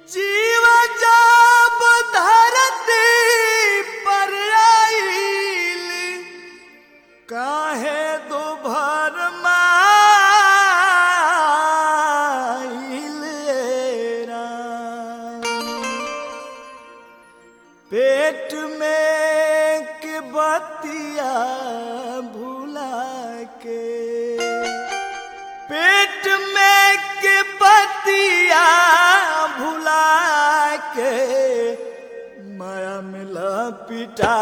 जीव जब धरती पर आइल काहे दुभर माइल राम। पेट में के बतिया भुला के पेट में के बतिया भुला के माया मिला पिटा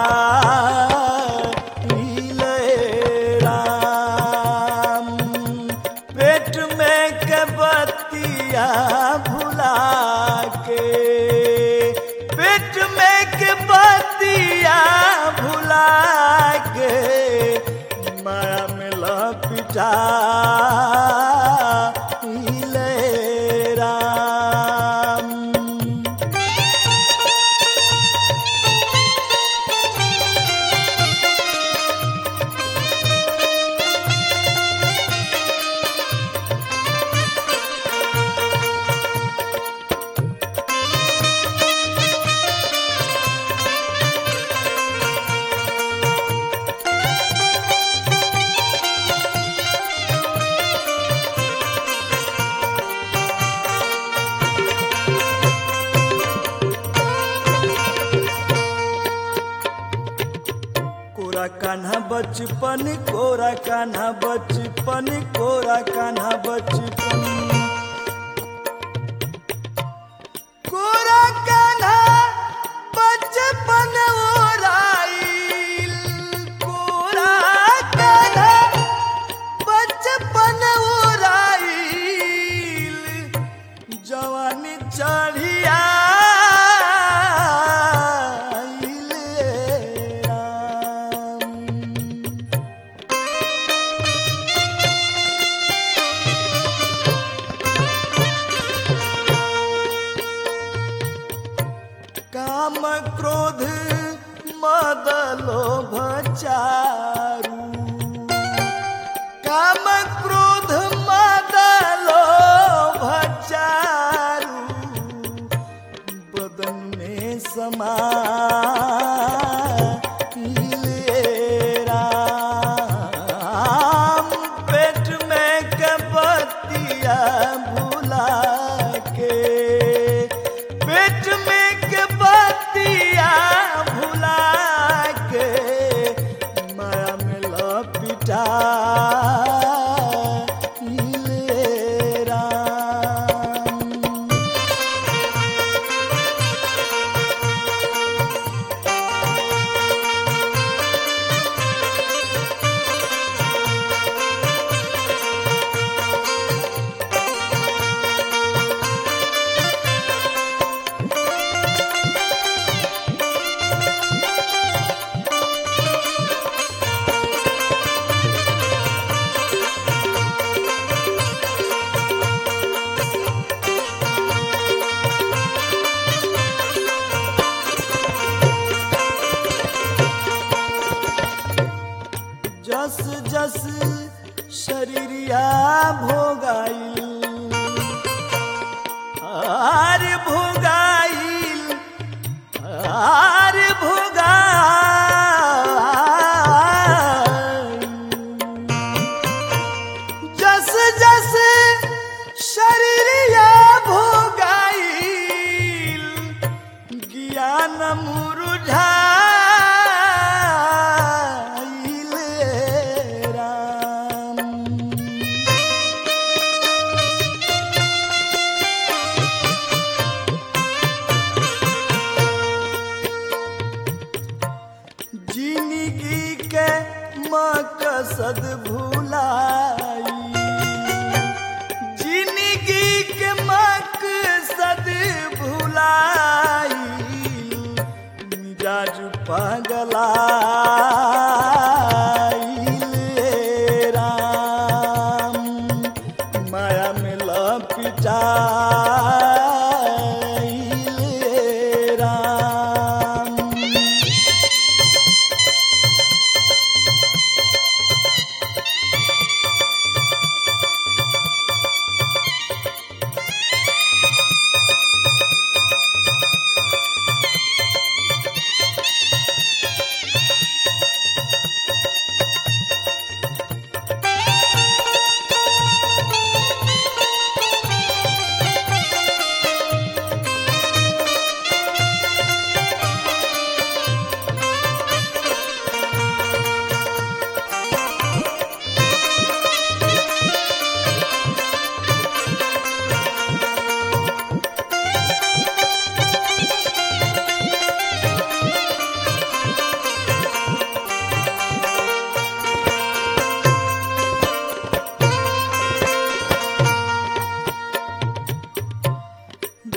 राम पेट में के बतिया भुला के पेट में के बतिया भुला के माया मिला पिटा राम कोरा कान्हा बचपन कोरा कान्हा बचपन कोरा कान्हा बचपन कोरा कान्हा बचपन ओराइल कोरा कान्हा बचपन ओराइल जवानी चढ़िया काम क्रोध मद लोभ चारु काम क्रोध मद लोभ चारु बदन में समा राम पेट में कपतिया भुला के पेट में कपतिया भुला के माया में लपिटा राम जस जस शरीरिया भोगाइल आर भोगाइल आर भोगाइल जस जस शरीरिया भोगाइल ज्ञान मुरुझाइल राम जिंदगी के मकसद भुलाई जिंदगी के मकसद भुलाई मिजाज पगला राम माया में लपिटा राम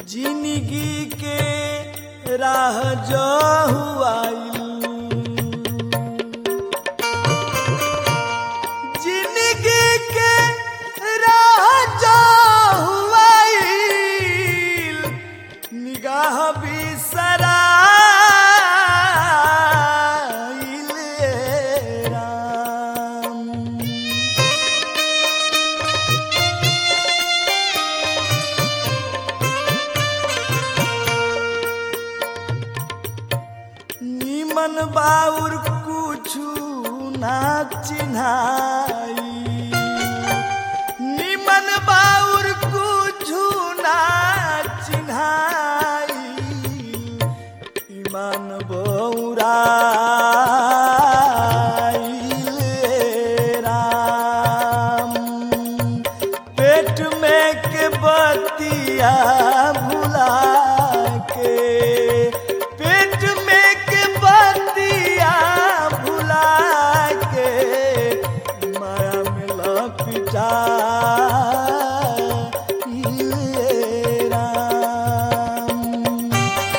जिंदगी के राह जो हुआइल जिंदगी के राह जो हुआइल निगाह बिसराइल राम निमन बाउर कुछु ना चिन्हाई निमन बाउर कुछु ना चिन्हाई ईमान बौरा राम पेट में के बतिया भुला के पेट में के बतिया भुला के माया में लपिटा राम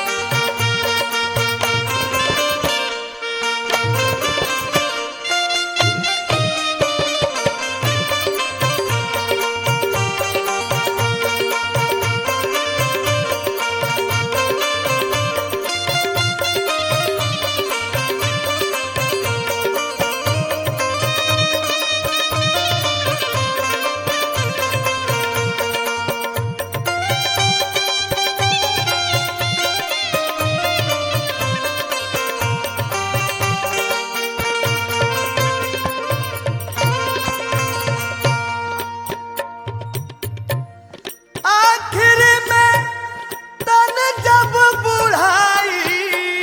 आखिर में तन जब बुढ़ाई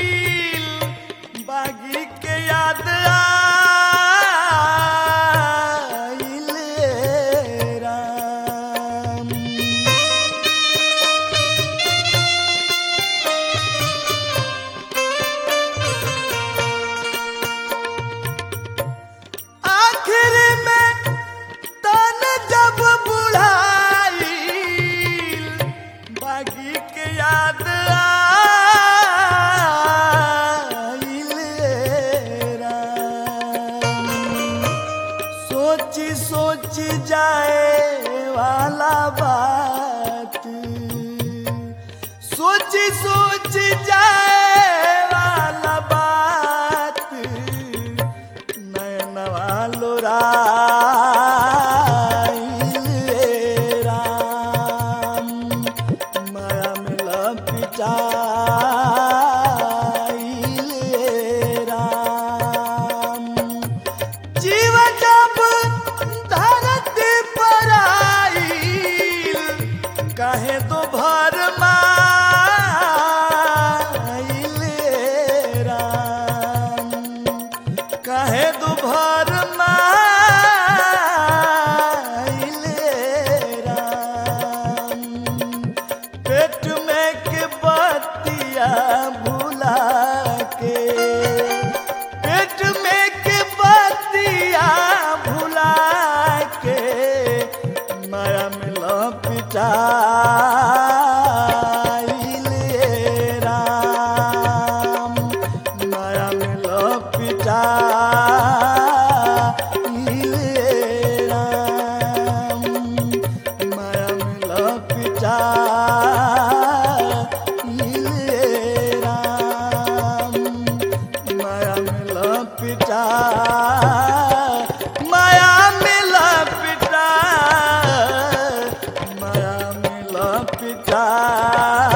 बागी के याद आइल राम आखिर में तन जब बुढ़ाई बागी के याद आइल राम सोची सोची जाए वाला बात सोची सोची जाए वाला बात नयनवा लोराइल राम माया में लपिटाइल राम जीवन जब धरती पर आइल काहे तो भर माइल राम काहे तो भर माइल राम पेट में के बतिया भुला के पेट में के बतिया भुला के माया में लपिटाइल राम माया में लपिटाइल राम माया में लपिटाइल राम माया में लपिटा माया में लपिटा माया में लपिटा